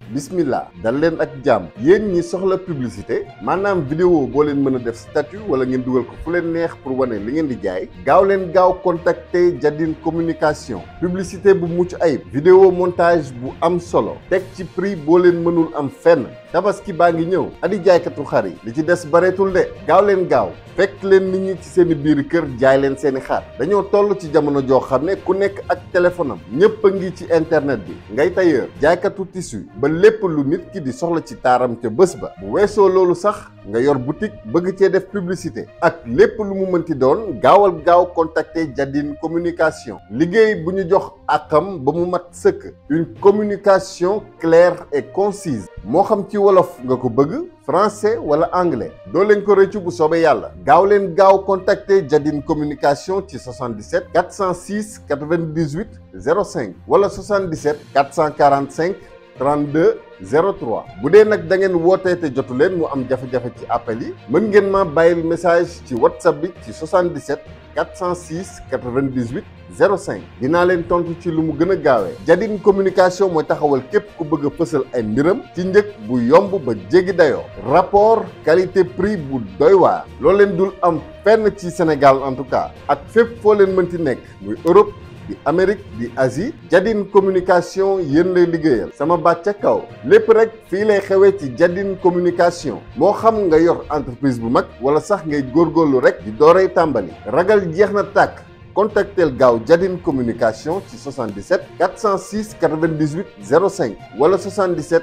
bismillah dal leen ak jàmm yéen ñi soxla publicité maanaam vidéo boo leen mën a def statut wala ngeen dugal ko fu leen neex pour wane li ngeen di jaay gaaw leen gaaw contacter Jadine communication publicité bu mucc ayib vidéo montage bu am solo teg ci prix boo leen mënul am fenn tabaski baa ngi ñëw adi jaaykatu xar yi li ci des bareetul de gaaw leen gaaw fekk leen nit ñi ci seen i biir kër jaay leen seen i xar dañoo toll ci jamono joo xam ne ku nekk ak téléphone am ñëpp a ngi ci internet bi ngay tailleur jaaykatu tissu ba lépp lu nit ki di soxla ci taaram ca bés ba bu weesoo loolu sax nga yor boutique bëgg cee def publicité ak lépp lu mu mënti doon gaawal gaaw contacter Jadine communication liggéey bu ñu jox akam ba mu mat sëkk une communication claire et concise moo xam ci wolof nga ko bëgg français wala anglais doo leen ko rëccu bu soobee yàlla gaaw leen gaaw contacter Jadine communication ci 77 406 98 05 wala 77 445 32 03 bu dee nag da ngeen wootee te jotu leen mu am jafe-jafe ci appel yi mën ngeen ma bàyyil message ci whatsapp bi ci 77 406 98 05 dinaa leen tontu ci lu mu gën a gaawee Jadine communication mooy taxawal képp ku bëgg a fësal ay mbiram ci njëg bu yomb ba jéggi dayoo rapport qualité prix bu doy waar loolu leen dul am fenn ci Sénégal en tout cas ak fépp foo leen mënti nekk muy Europe di Amérique di Asie Jadine communication yéen lay liggéeyal sama baat ca kaw lépp rek fii lay xewee ci Jadine communication moo xam nga yor entreprise bu mag wala sax ngay góorgóorlu rek di doorey tàmbali ragal jeex na tàkk contactel gaaw Jadine communication ci 77 406 98 05 wala 77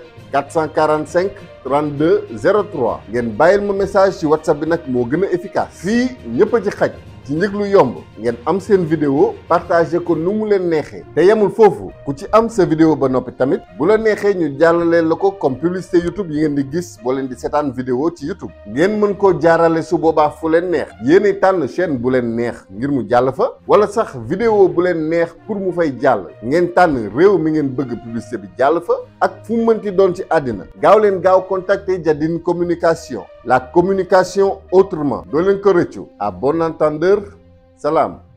445 32 03 ngeen bàyyil ma message ci whatsapp bi nag moo gën a efficace fii ñëpp a ci xaj ci njëg lu yomb ngeen am seen vidéo partagé ko nu mu leen neexee te yemul foofu ku ci am sa vidéo ba noppi tamit bu la neexee ñu jàllale la ko comme publicité YouTube yi ngeen di gis boo leen di seetaan vidéo ci YouTube ngeen mën koo jaarale su boobaa fu leen neex yéenay tànn chaîne bu leen neex ngir mu jàll fa wala sax vidéo bu leen neex pour mu fay jàll ngeen tànn réew mi ngeen bëgg publicité bi jàll fa ak fu mu mënti doon ci àddina gaaw leen gaaw contacter Jadine communication la communication autrement doo leen ko rëccu à bon entendeur salaam